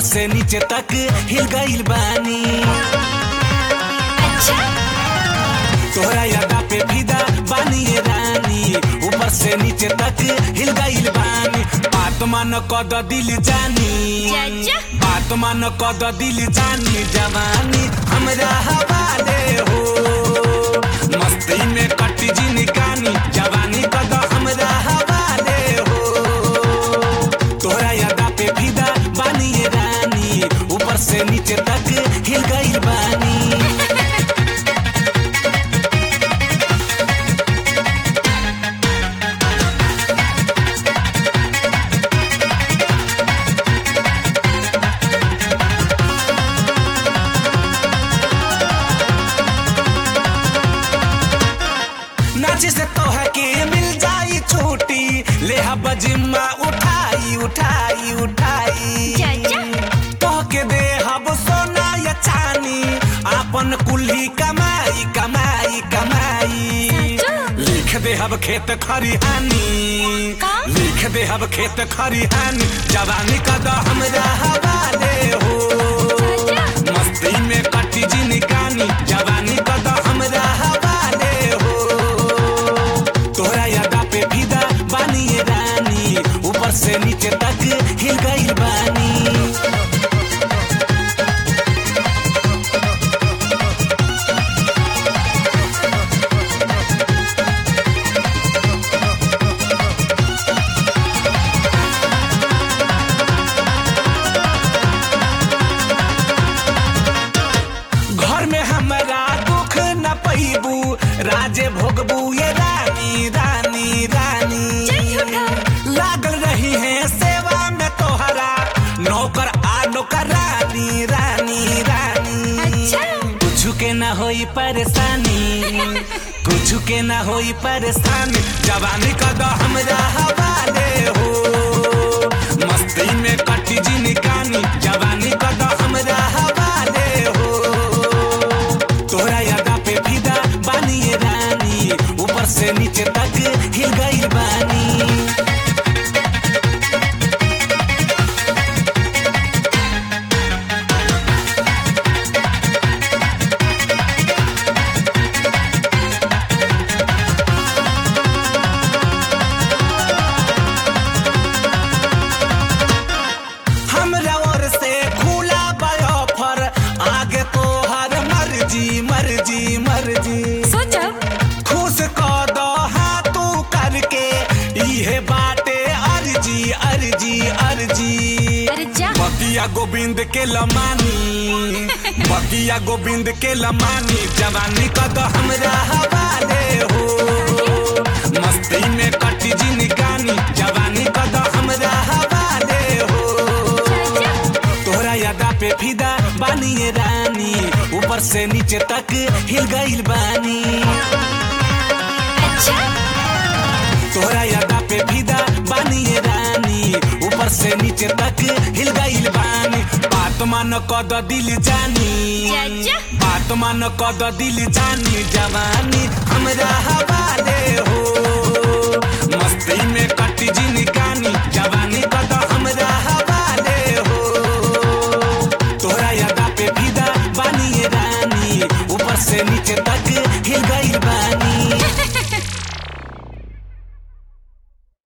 से नीचे तक हिल गइल बानी अच्छा तोहरा यादा पे फिदा बानी ये रानी ऊपर से नीचे तक हिल गइल बानी बात मान कद दिल जानी चाचा बात मान कद दिल जानी जवानी हमरा हवाले हो मस्ती में कटी जिनकानी जवानी कद हमरा हवाले हो तोहरा यादा पे फिदा बानी ये रानी ऊपर से नीचे तक हिल गइल बानी नाचे से तो है कि मिल जाई छूटी ले हब जिम्मा उठाई उठाई उठाई चाचा तो के दे हब सोना या चानी आपन कुल्ही कमाई कमाई कमाई चाचा। लिख दे हब खेत खरिहानी का? लिख दे हब खेत खरिहानी जवानी का द हमरा हवाले हो चाचा मस्ती में कटी जिनकानी जवानी का द हमरा हवाले हो तोहरा यादा पे फिदा बानी ये रानी ऊपर से नीचे तक हिल गइल बानी घर में हमरा दुख न पैबू राजे भोगबू ये रानी रानी रानी झूठा। लागल रही है सेवा में तोहरा नौकर आ नौकर रानी रानी रानी अच्छा। कुछ के न होई परेशानी कुछ के न होई परेशानी जवानी का द हमरा हवाले हो मस्ती में कटी जिनकानी जवानी का द हमरा हवाले हो तोहरा यादा पे फिदा बानी ये रानी ऊपर से नीचे तक हिल गइल बानी हमरा ओर से खुला ऑफर आगे तो हर मर्जी मर्जी मर्जी सोचो खुश क दो हाथ तू करके इहे बाटे अर्जी अर्जी अर्जी अरे जा बकिया गोविंद के लमानी बकिया गोविंद के लमानी जवानी का द हमरा हवाले हो मस्ती में कटी जिनकानी जवानी का द हमरा हवाले हो चाचा तोहरा यादा पे फिदा बानी ये रानी ऊपर से नीचे तक हिल गइल बानी अच्छा तोहरा यादा पे फिदा बानी ये रानी ऊपर से नीचे तक हिल गइल बानी बात मान कद दिल जानी चाचा बात मान कद दिल जानी जवानी हमरा हवाले हो मस्ती में